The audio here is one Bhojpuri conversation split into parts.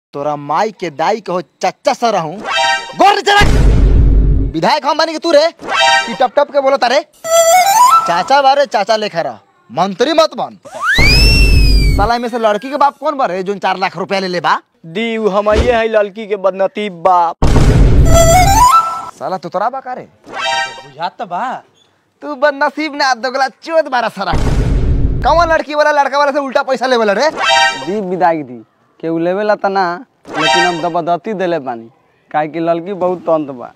तोरा माई के दाई के हो चच्चा सर रहूं गोर नीचे रख विधायक हम बनी के तू रे कि टप टप के बोलो तारे चाचा बारे चाचा लेखा रह मंत्री मत बन साला में से लड़की के बाप कौन बारे जो चार लाख रुपया ले ले बा दी उ हमये है लड़की के बदनतीब बाप साला तो तोरा बा का रे बुझात बा तू बदनसीब ना दोगला चोद बारा सारा कौन लड़की वाला लड़का वाला से उल्टा पैसा लेवल रे दी विदाई दी केहू लेवेला त ना लेकिन हम जबरदस्ती देले बानी काहे कि लड़की बहुत तंत बा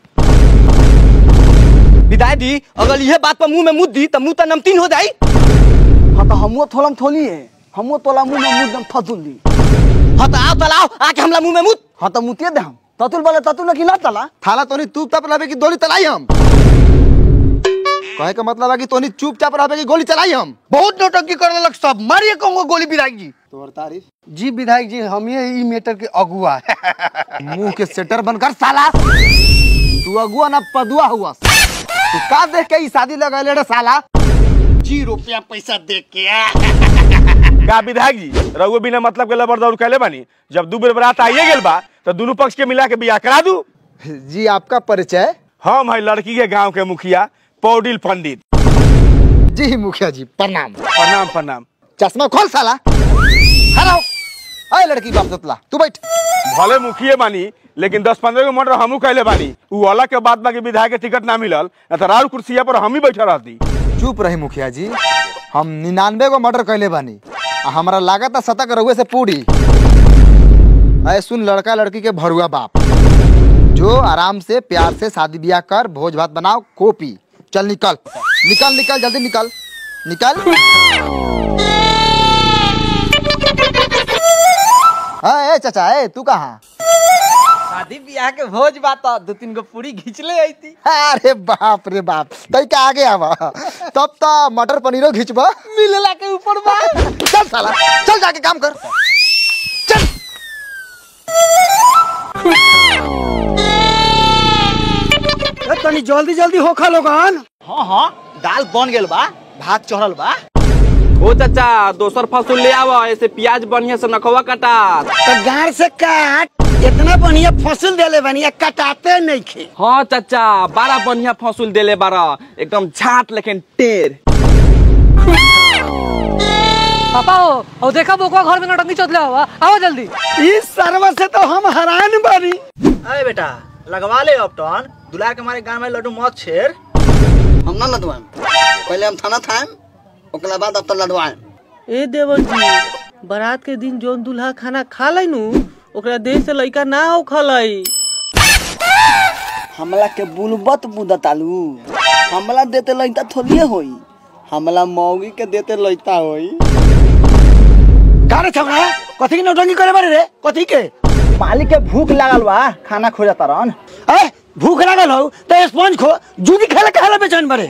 विदाई दी अगर यह बात पर मुंह में मुद दी तो मुंह तो नमतीन हो जाई हाँ तो हमू थोलम थोली है हमू तोला मुंह में मुंह दम फसुल दी हाँ तो आओ तलाओ आके हमला मुंह में मुद हाँ तो मुतिए दे हम ततुल बोले ततुल ना कि ना तला थाला तोनी तू तप रहबे की गोली चलाई हम कहे का मतलब है कि तोनी चुपचाप रहबे की गोली चलाई हम बहुत नौटंकी करने लग सब मारिए कहूंगा गोली विधायक जी तोर तारीफ जी विधायक जी हम ये ई मैटर के अगुआ मुंह के सेटर बनकर साला तू अगुआ ना पदुआ हुआ तू का देख के ई शादी लगैले रे साला जी रुपया पैसा दे के का विधायक जी रघु बिना मतलब के लबर दौड़ कैले बानी जब दू बेर बरात आइए गेल बा तो दोनों पक्ष के मिला के बियाह करा दू जी आपका परिचय हम है लड़की के गांव के मुखिया पौडिल पंडित जी मुखिया जी प्रणाम प्रणाम प्रणाम चश्मा खोल साला हराओ अरे लड़की बाप सतला तू बैठ भले मुखिए बानी लेकिन दस पंद्रह गो मर्डर हमू कैले बानी उ अलग के बात बा कि विधायक के टिकट ना मिलल न तो राउर कुर्सिया पर हम ही बैठा रहती चुप रही मुखिया जी हम निन्यानवे गो मर्डर कैले बानी आ हमरा लागत शतक रहुए से पूरी अरे सुन लड़का लड़की के भरुआ बाप जो आराम से प्यार से शादी ब्याह कर भोज भात बनाओ कॉपी चल निकल निकल निकल जल्दी निकल निकल हाँ, ए चाचा ए तू कहाँ शादी ब्याह के भोज बात दो तीन गो पूरी घींच ले आई थी अरे बाप रे बाप तई का आगे आवा तब तो मटर पनीरो घिचबा मिलला के ऊपर बा चल साला चल जाके काम कर चल तनी जल्दी जल्दी होखा लोगन हाँ हाँ दाल बन गेल बा भात चढ़ल बा ओ चाचा दोसर फसूल ले आवा ऐसे प्याज बढ़िया से नखवा कटा तो गार से काट इतना बढ़िया फसल देले बनिया कटाते नहीं खे हाँ चाचा बड़ा बढ़िया फसूल देले बारा एकदम झाट लेकिन टेर पापा हो और देखा बोकवा घर में नौटंकी चोतले हुआ आओ जल्दी इस सर्व से तो हम हैरान बनी अरे बेटा लगवा ले अपटन दुलार के हमारे गांव में लड्डू मौत छेर हम ना लदवाएं पहले हम थाना थाएम ओकरा बाद अब तो लदवाएं ए देवन जी बारात के दिन जोन दूल्हा खाना खा लै नु ओकरा देह से लइका ना हो खलई हमला के बुलबत बुदतालू हमला देते लइता थोड़िए होई हमला मौगी के देते लइता होई का रे छौना कथी के नौटंकी करे बारे रे कथी के मालिक के भूख लागल बा खाना खोजा तरन ए भूख लागल हो तो स्पंज खो जूदी खेले खेले बेचैन बारे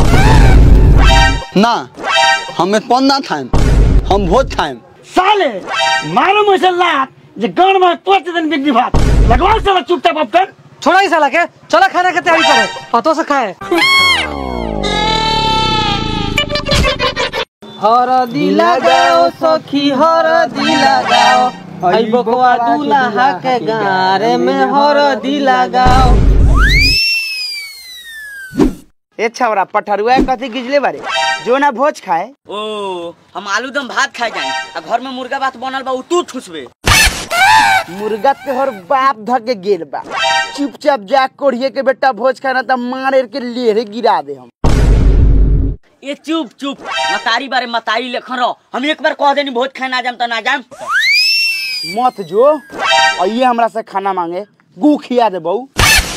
ना हमें पन ना थाएम हम भोज थाएम साले मारो मुझे लात जे गांव में तोच दिन बिगड़ी भात लगवा साला चुपचाप अपटन छोड़ा ही साला के चला खाने की तैयारी करे हाथों से खाए हरदी लगाओ सखी हरदी लगाओ हई बकवा दूल्हा के गारे में हरदी लगाओ ए छौरा पठरुआ कथी गिजले बारे जो ना भोज खाए ओ हम आलू दम भात खाए जाए आ घर में मुर्गा भात बनल बा उ तू ठुसबे मुर्गा के हर बाप धक के गेल बा चुपचाप जा कोढ़िए के बेटा भोज खाना त मार के लेरे गिरा दे हम ए चुप चुप मतारी बारे मतारी लेखन रहो हम एक बार कह देनी भोज खाए ना जाम त ना जाम मत जो आइए हमरा से खाना मांगे गू खिया दे बहू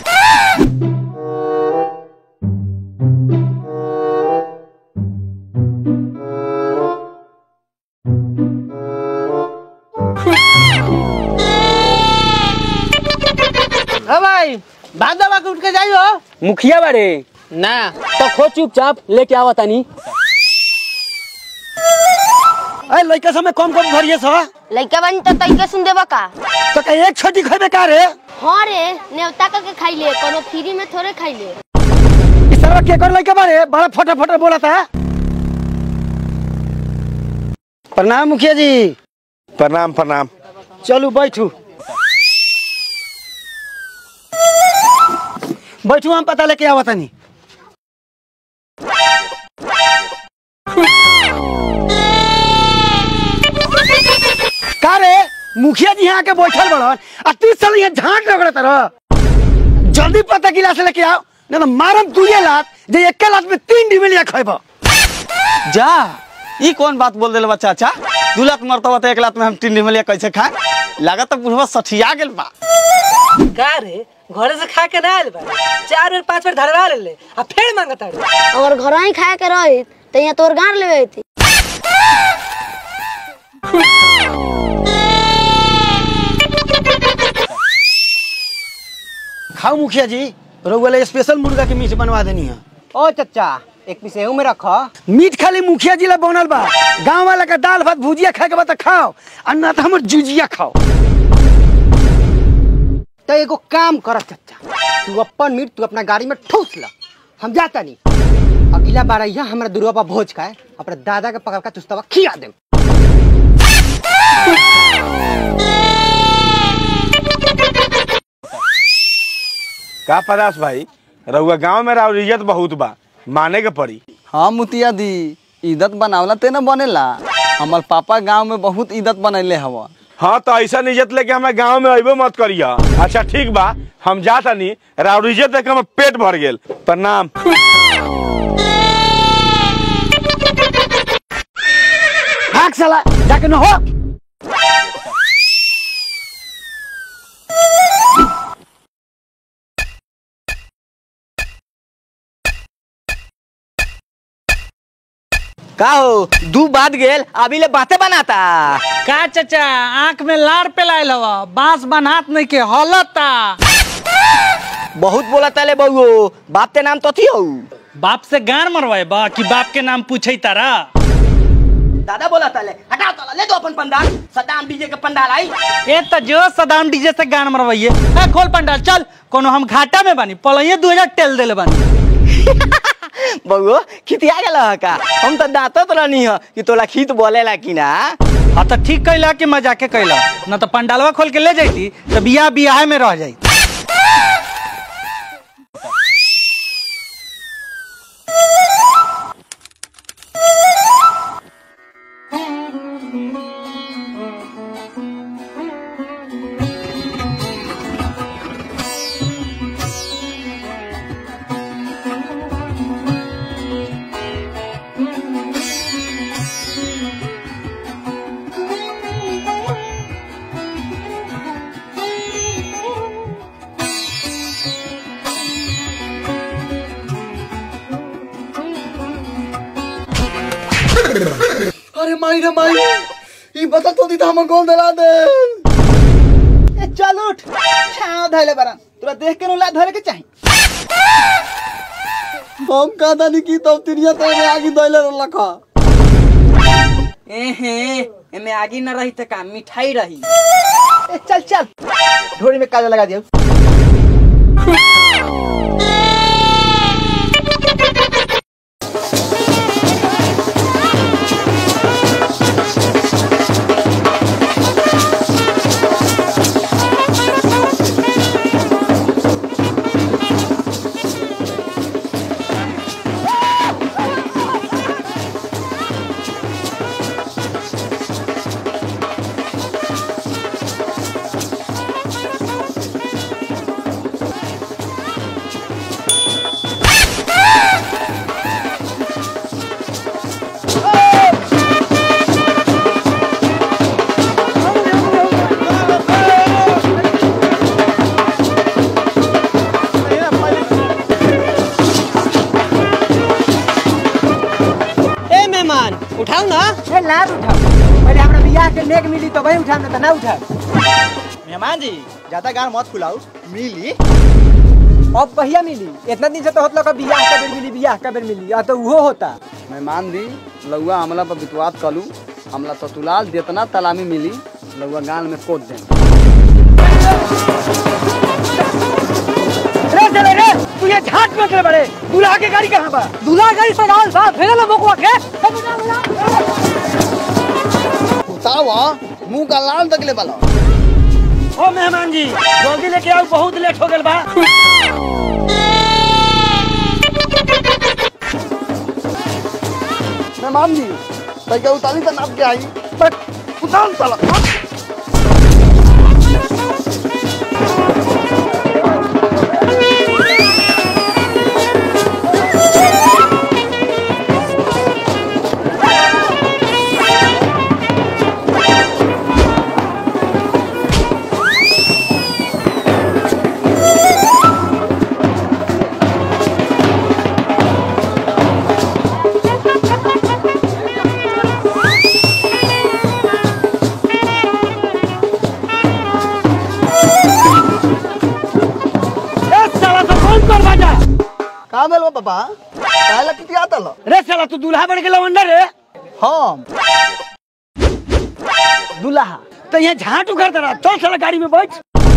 ए भाई भात दबा के उठ के जाइयो मुखिया बारे ना तो खो चुपचाप लेके आवा तानी ए लइका समय कम कम भरिए सा लइका बानी तो तैके सुन देबा का तो कहीं एक छोटी खेबे का रे हाँ रे नेवता करके खाई ले कोनो फ्री में थोड़े खाई ले इस तरह के कर लइका बारे बड़ा फटा फटा बोला था प्रणाम मुखिया जी प्रणाम प्रणाम चलू बैठू बैठू हम पता लेके आवत नहीं का रे मुखिया जी यहाँ के बैठल बड़न आ तीस साल यहाँ झांक रगड़त रह जल्दी पता गिलास लेके आओ नहीं तो मारम तुझे लात जे एक लात में तीन डिबिलिया खैब जा ई कौन बात बोल दिल बच्चा अच्छा दू लाख मरतबा तो एक लाख में हम तीन डिमलिया कैसे खाए लागत तो बुढ़वा सठिया गेल बा का रे घरे से खा के ना आयल बा चार बेर पांच बेर धरवा ले ले आ फिर मांगता रे अगर घर ही खाए के रही तो यहाँ तोर गाड़ लेवे थी खाओ मुखिया जी रउआ ले स्पेशल मुर्गा के मीट बनवा देनी है ओ चचा एक पीस एहू में रख मीट खाली मुखिया जी ला बनल बा गांव वाला का दाल भात भुजिया खाए के बा त खाओ और ना तो हमर जुजिया खाओ तो एगो काम कर चचा तू अपन मीट तू अपना गाड़ी में ठूस ला हम जाता नहीं अगला बार यहाँ हमारा दुर्गा पर भोज खाए अपने दादा के पकड़ का चुस्तवा खिया दे का पदास भाई रउआ गांव में राउर इज्जत बहुत बा माने के पड़ी हाँ मुतिया दी इज्जत बनावला ते न बनेला हमार पापा गांव में बहुत इज्जत बनैले हवा हाँ तो ऐसा इज्जत लेके हमें गांव में अबे मत करिया अच्छा ठीक बा हम जाता नहीं राउर इज्जत देख के हमर पेट भर गेल प्रणाम भाग साला जाके न हो का हो दू बात गेल अभी ले बातें बनाता का चचा आंख में लार पेलाइल हवा बांस बनात नहीं के हलता बहुत बोला तले बहु बाप ते नाम तो थी हो बाप से गान मरवाए बा कि बाप के नाम पूछे तारा दादा बोला तले हटाओ तला ले दो अपन पंडाल सदाम डीजे के पंडाल आई ए त जो सदाम डीजे से गान मरवाइए ए खोल पंडाल चल कोनो हम घाटा में बानी पलैये दू हजार टेल देले बानी बहु खितिया गेल का हम तो दांतत रहनी ह कि तोला खीत बोलेला कि ना हाँ तो ठीक कैला कि मजाके कैला न तो पंडालवा खोल के ले जाती तो बियाह बियाह में रह जाई अरे माई रे माई ई बता तो दी तो हम गोल दला दे चल उठ छाव धैले बरा तोरा देख के ला धरे के चाही हम का दानी की तब तिरिया तो में आगी दैले लखा एहे एमे आगी न रही त का मिठाई रही ए, चल चल ढोरी में काजल लगा दियो ए मेहमान उठाओ ना ए ना उठाओ पहले हमरा बियाह के नेक मिली तो वही उठाम ना त ना उठाओ मेहमान जी ज्यादा गान मत फुलाऊ मिली अब पहिया मिली इतना दिन से तो होत लगा बियाह का बेर मिली बियाह का बेर मिली या तो उहो होता मेहमान दी लउआ हमला पर विश्वास कलू हमला तो तुलाल जितना तलामी मिली लउआ गान में कोट दे रे चले रे तू ये झाट में करे बड़े दूल्हा के गाड़ी कहाँ बा दूल्हा गाड़ी से डाल सा फेरे लो बकुआ के उतावा मुंह का लाल तकले वाला ओ मेहमान जी जल्दी लेके आओ बहुत लेट हो गल बा मेहमान जी तैके उतारी त नाप के आई बट उतार साला ए साला तो कौन कर बाजा का भेल बा पापा काहे किती आता ल रे साला तू दूल्हा बन गेला अंदर रे हम दूल्हा तो यहाँ झाट उखड़ रहा चल साला गाड़ी में बैठ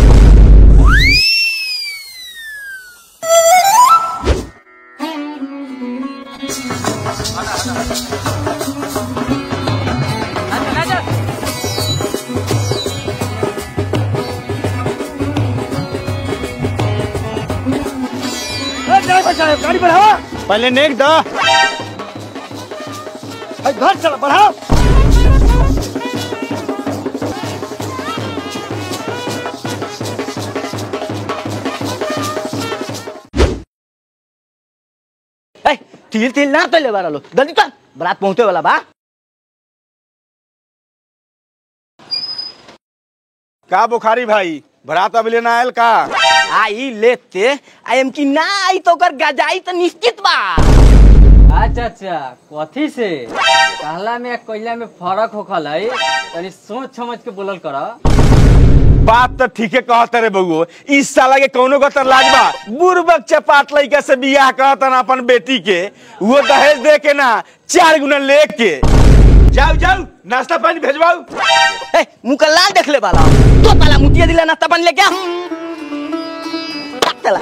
ए, ड्राइवर साहब गाड़ी बढ़ाओ पहले नेक द ए, घर चला बढ़ाओ ए, तिल तिल ना तो ले वाला लो जल्दी चल बारात पहुंचे वाला बा का बुखारी भाई भरात अभी लेना आयल का आई लेते आई एम की ना आई तो कर गजाई तो निश्चित बा अच्छा अच्छा कथी से कहला में आ कइला में फर्क होखल है तनी सोच समझ के बोलल कर बात तो ठीके कहते रे बउओ इस साला के कौनो का तर लाज बा बुरबक चपाट लइका से बियाह कहता ना अपन बेटी के वो दहेज दे के ना चार गुना लेके जाओ जाओ नाश्ता पानी भेजवाओ ए मुंह का लाल देख ले वाला तो ताला मुतिया दिला नाश्ता पानी लेके आ चला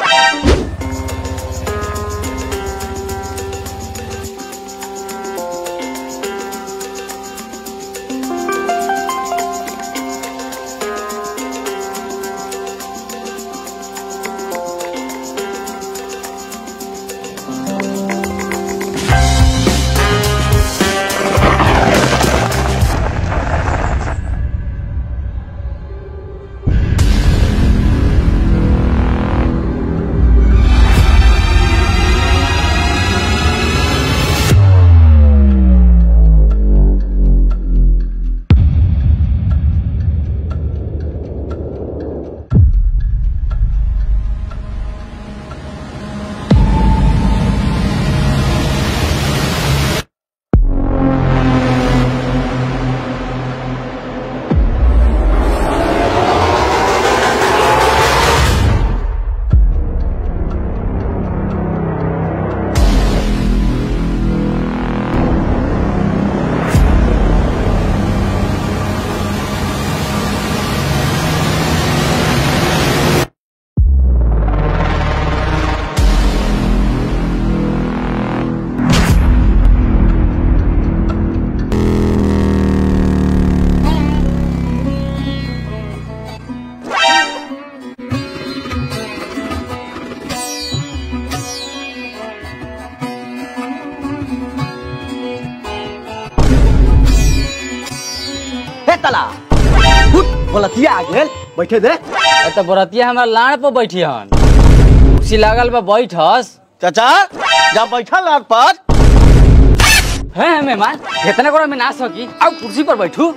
हे तला उठ बोलतिया आ गेल बैठे दे ए तो बरतिया हमरा लाड़ पर बैठी हन कुर्सी लागल बा बैठस चाचा जा बैठल लाट पर है मेहमान इतना गोड़ा में ना सकी अब कुर्सी पर बैठू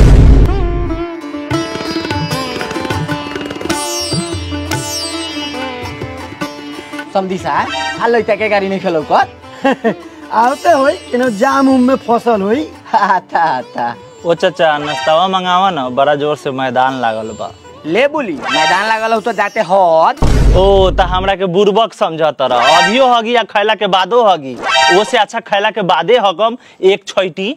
समझी सा हाल लइता के गाड़ी में खेलो कर आवते होई इनो जाम उम में फसल होई आता आता ओ चाचा नाश्तावा मंगावा ना बड़ा जोर से मैदान लागल बा ले बोली मैदान लागल हो तो जाते हद ओ त हमरा के बुर्बक समझत रह अभियो हगी या खैला के बादो हगी वो से अच्छा खैला के बादे हकम एक छैटी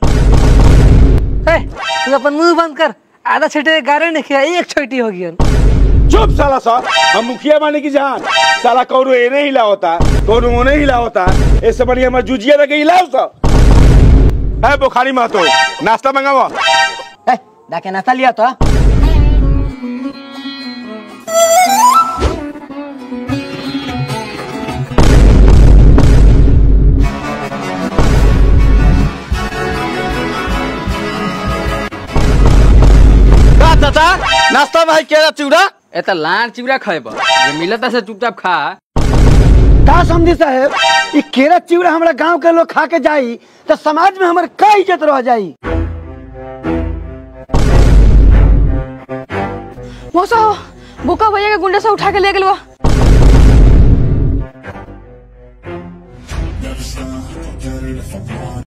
तू अपन मुंह बंद कर आधा छीटे गारे नहीं किया एक छोटी हो गई चुप साला सा हम मुखिया माने की जान साला कौनो एने हिला होता कौनो ओने हिला होता ऐसे बढ़िया मैं जुजिया लगे हिलाओ सा है बुखारी महतो नाश्ता मंगावा ए डाके नाश्ता लिया तो चाचा नाश्ता में है केरा चिवड़ा ए त लान चिवड़ा खैब जे मिलता से चुपचाप खा का समझी साहेब ई केरा चिवड़ा हमरा गांव के लोग खा के जाई तो समाज में हमर का इज्जत रह जाई मौसा बुका भैया के गुंडे से उठा के ले गेलवा